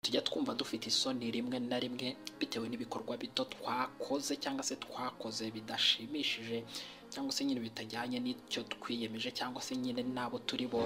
tujya twumva dufite isoni rimwe na rimwe bitewe n'ibikorwa bito twakoze cyangwa se twakoze bidashimishije cyangwa se nyine bitajyanye n'icyo twiyemeje cyangwa se nyine n'abo turi bo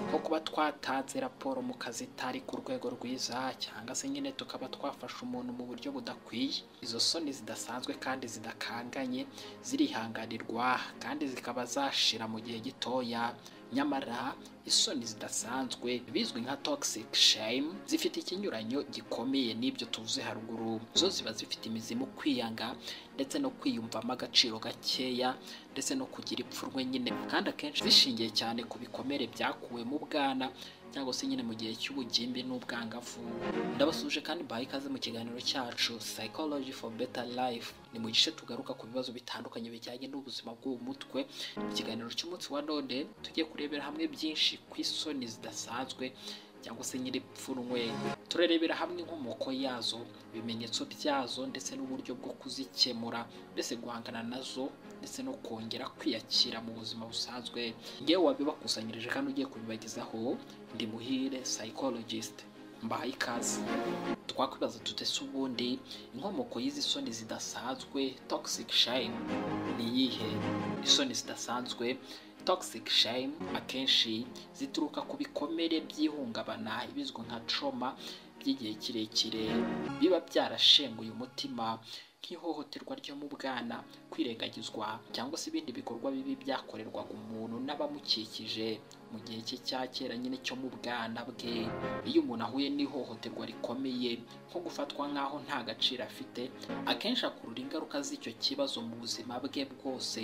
nko kuba twatanze raporo mu kazi itari ku rwego rwiza cyangwa se nyine tukaba twafasha umuntu mu buryo budakwiye izo soni zidasanzwe kandi zidakanganye zirihanganirwa kandi zikaba zashira mu gihe gitoya nyamara isoni zidasanzwe bizwi nka toxic shame zifite ikinyuranyo gikomeye n'ibyo tuvuze haruguru zo ziba zifite imizi mu kwiyanga ndetse no kwiyumvamo agaciro gakeya ndetse no kugira ipfunwe nyine kandi akenshi zishingiye cyane ku bikomere byakuwe mu bwana cyangwa se nyine mu gihe cy'ubugimbi n'ubwangavu ndabasuje kandi mbaye ikaze mu kiganiro cyacu psychology for better life ni mu gice tugaruka ku bibazo bitandukanye bijyanye n'ubuzima bwo mu mutwe ikiganiro cy'umunsi wa none tugiye kurebera hamwe byinshi ku isoni zidasanzwe cyangwa se nyiripfunwe turarebera hamwe inkomoko yazo ibimenyetso byazo ndetse n'uburyo bwo kuzikemura mbese guhangana nazo ndetse no kongera kwiyakira mu buzima busanzwe ngewe wabibakusanyirije kandi ugiye kubibagezaho ndi muhire psychologist mbahaye ikaze twakwibaza tutese ubundi inkomoko y'izi soni zidasanzwe toxic shame ni iyihe isoni zidasanzwe toxic shame akenshi zituruka ku bikomere by'ihungabana ibizwi nka trauma by'igihe kirekire biba byarashenguye umutima nk'ihohoterwa ryo mu bwana kwirengagizwa cyangwa se ibindi bikorwa bibi byakorerwaga umuntu n'abamukikije mu gihe cye cya kera nyine cyo mu bwana bwe iyo umuntu ahuye n'ihohoterwa rikomeye nko gufatwa nk'aho nta gaciro afite akenshi akurura ingaruka z'icyo kibazo mu buzima bwe bwose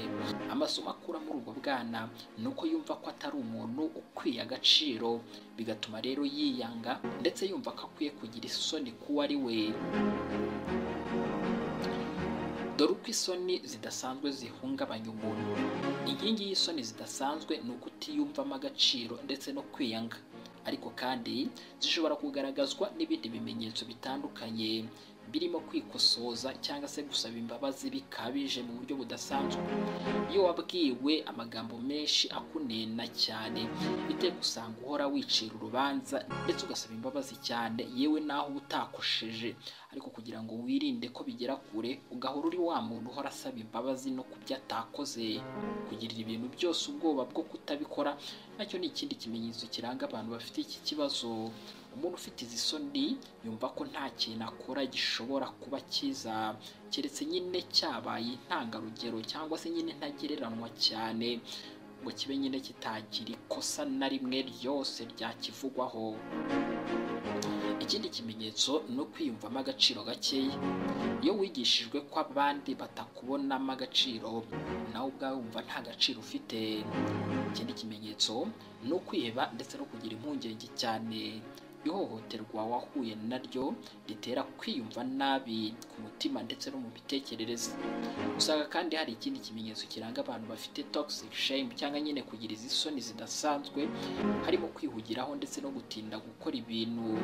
amasomo akura muri ubwo bwana ni uko yumva ko atari umuntu ukwiye agaciro bigatuma rero yiyanga ndetse yumva ko akwiye kugira isoni kuwo ari we dore uko isoni zidasanzwe zihungabanya umuntu inkingi y'isoni zidasanzwe ni ukutiyumvamo agaciro ndetse no kwiyanga ariko kandi zishobora kugaragazwa n'ibindi bimenyetso bitandukanye birimo kwikosoza cyangwa se gusaba imbabazi bikabije mu buryo budasanzwe iyo wabwiwe amagambo menshi akunena cyane biteye gusanga uhora wicira urubanza ndetse ugasaba imbabazi cyane yewe naho uba utakosheje ariko kugira ngo wirinde ko bigera kure ugahora uri wa muntu uhora asaba imbabazi no ku byo atakoze kugirira ibintu byose ubwoba bwo kutabikora nacyo ni ikindi kimenyetso kiranga abantu bafite iki kibazo umuntu ufite izi soni yumva ko nta kintu akora gishobora kuba cyiza keretse nyine cyabaye intangarugero cyangwa se nyine ntagereranywa cyane ngo kibe nyine kitagira ikosa na rimwe ryose ryakivugwaho ikindi kimenyetso ni ukwiyumvamo agaciro gakeya iyo wigishijwe ko abandi batakubonamo agaciro nawe ubwawe wumva nta gaciro ufite ikindi kimenyetso ni ukwiheba ndetse no kugira impungenge cyane ihohoterwa wahuye naryo ritera kwiyumva nabi ku mutima ndetse no mu mitekerereze usanga kandi hari ikindi kimenyetso kiranga abantu bafite toxic shame cyangwa nyine kugira izi soni zidasanzwe harimo kwihugiraho ndetse no gutinda gukora ibintu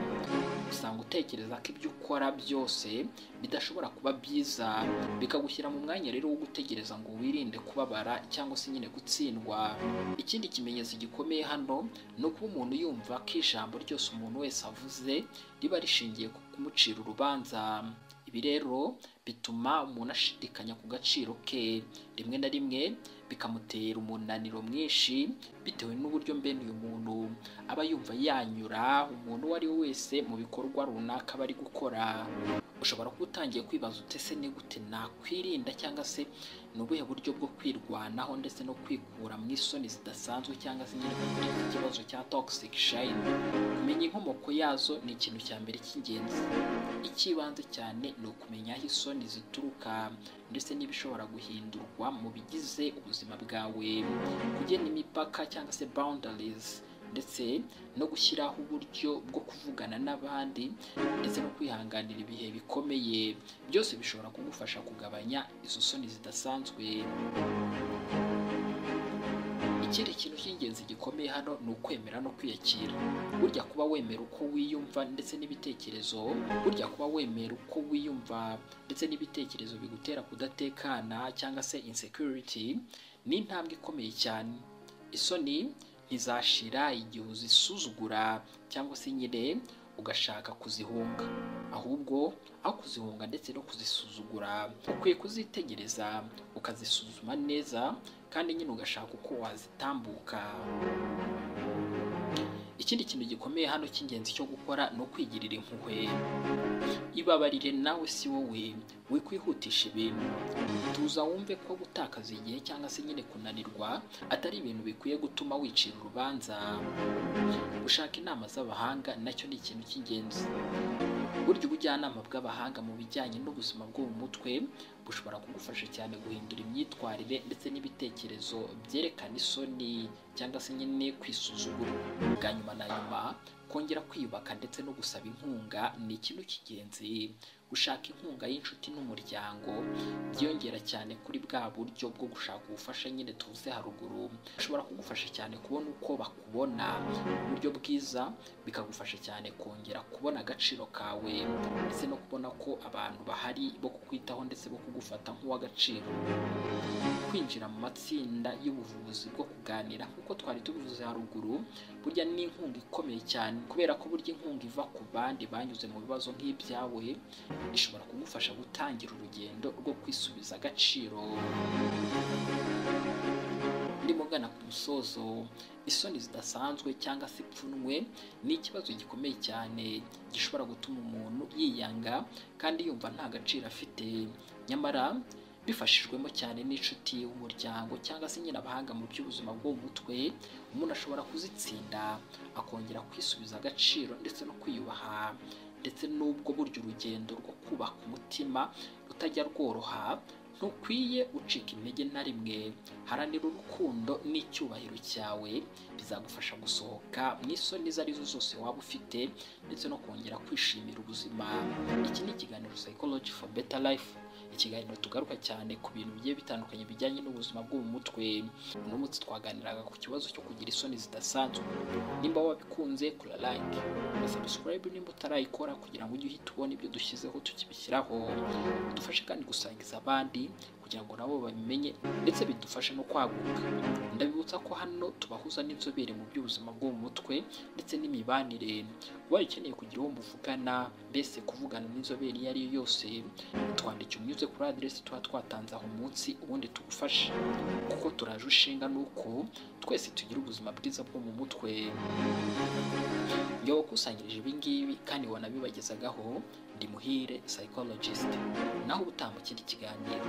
usanga utekereza ko ibyo ukora byose bidashobora kuba byiza bikagushyira mu mwanya rero wo gutegereza ngo wirinde kubabara cyangwa se nyine gutsindwa ikindi kimenyetso gikomeye hano ni ukuba umuntu yumva ko ijambo ryose umuntu wese avuze riba rishingiye ku kumucira urubanza ibi rero bituma umuntu ashidikanya ku gaciro ke rimwe na rimwe bikamutera umunaniro mwinshi bitewe n'uburyo mbene uyu muntu aba yumva yanyura umuntu uwo ari we wese mu bikorwa runaka bari gukora ushobora kuba utangiye kwibaza utese ni gute nakwirinda cyangwa se ni ubuhe buryo bwo kwirwanaho ndetse no kwikura mu isoni zidasanzwe cyangwa se nyine kugira iki kibazo cya toxic shine kumenya inkomoko yazo ni ikintu cya mbere cy'ingenzi icy'ibanze cyane ni ukumenya aho isoni zituruka ndetse n'ibishobora guhindurwa mu bigize ubuzima bwawe kugena imipaka cyangwa se boundaries ndetse no gushyiraho uburyo bwo kuvugana n'abandi ndetse no kwihanganira ibihe bikomeye byose bishobora kugufasha kugabanya izo soni zidasanzwe ikindi kintu cy'ingenzi gikomeye hano ni ukwemera no kwiyakira burya kuba wemera uko wiyumva ndetse n'ibitekerezo burya kuba wemera uko wiyumva ndetse n'ibitekerezo bigutera kudatekana cyangwa se insecurity ni intambwe ikomeye cyane isoni ntizashira igihe uzisuzugura cyangwa se nyine ugashaka kuzihunga ahubwo aho kuzihunga ndetse no kuzisuzugura ukwiye kuzitegereza ukazisuzuma neza kandi nyine ugashaka uko wazitambuka ikindi kintu gikomeye hano cy'ingenzi cyo gukora ni ukwigirira impuhwe ibabarire nawe si wowe wikwihutisha ibintu tuza wumve ko gutakaza igihe cyangwa se nyine kunanirwa atari ibintu bikwiye gutuma wicira urubanza gushaka inama z'abahanga nacyo ni ikintu cy'ingenzi burya ubujyanama bw'abahanga mu bijyanye n'ubuzima bwo mu mutwe bushobora kugufasha cyane guhindura imyitwarire ndetse n'ibitekerezo byerekana isoni cyangwa se nyine kwisuzugura bwa nyuma na nyuma kongera kwiyubaka ndetse no gusaba inkunga ni ikintu cy'ingenzi gushaka inkunga y'inshuti n'umuryango byiyongera cyane kuri bwa buryo bwo gushaka ubufasha nyine tuvuze haruguru bishobora kugufasha cyane kubona uko bakubona mu buryo bwiza bikagufasha cyane kongera kubona agaciro kawe ndetse no kubona ko abantu bahari bo kukwitaho ndetse bo kugufata nk'uw'agaciro kwinjira mu matsinda y'ubuvuzi bwo kuganira nk'uko twari tubivuze haruguru burya ni inkunga ikomeye cyane kubera ko burya inkunga iva ku bandi banyuze mu bibazo nk'ibyawe ishobora kugufasha gutangira urugendo rwo kwisubiza agaciro ndimo ngana ku musozo isoni zidasanzwe cyangwa se ipfunwe ni ikibazo gikomeye cyane gishobora gutuma umuntu yiyanga kandi yumva nta gaciro afite nyamara bifashijwemo cyane n'inshuti umuryango cyangwa se nyine abahanga mu by'ubuzima bwo mu mutwe umuntu ashobora kuzitsinda akongera kwisubiza agaciro ndetse no kwiyubaha ndetse n'ubwo burya urugendo rwo kubaka umutima rutajya rworoha ntukwiye ucika intege na rimwe haranira urukundo n'icyubahiro cyawe bizagufasha gusohoka mu isoni izo arizo zose waba ufite ndetse no kongera kwishimira ubuzima iki ni ikiganiro psychology for better life ikiganiro tugaruka cyane ku bintu bigiye bitandukanye bijyanye n'ubuzima bwo mu mutwe uno munsi twaganiraga ku kibazo cyo kugira isoni zidasanzwe nimba wabikunze kora like na subscribe nimba utarayikora kugira ngo ujye uhita ubona ibyo dushyizeho tukibishyiraho udufashe kandi gusangiza abandi kugira ngo nabo babimenye ndetse bidufashe no kwaguka ndabibutsa ko hano tubahuza n'inzobere mu by'ubuzima bwo mu mutwe ndetse n'imibanire ubaye ukeneye kugira uwo muvugana mbese kuvugana n'inzobere iyo ari yo yose twandike unyuze kuri aderesi tuba twatanze aho munsi ubundi tugufashe kuko turaje ushinga nuko twese tugira ubuzima bwiza bwo mu mutwe iyo wakusanyirije ibingibi kandi wanabibagezagaho ndi muhire psychologist naho ubutaha mu kindi kiganiro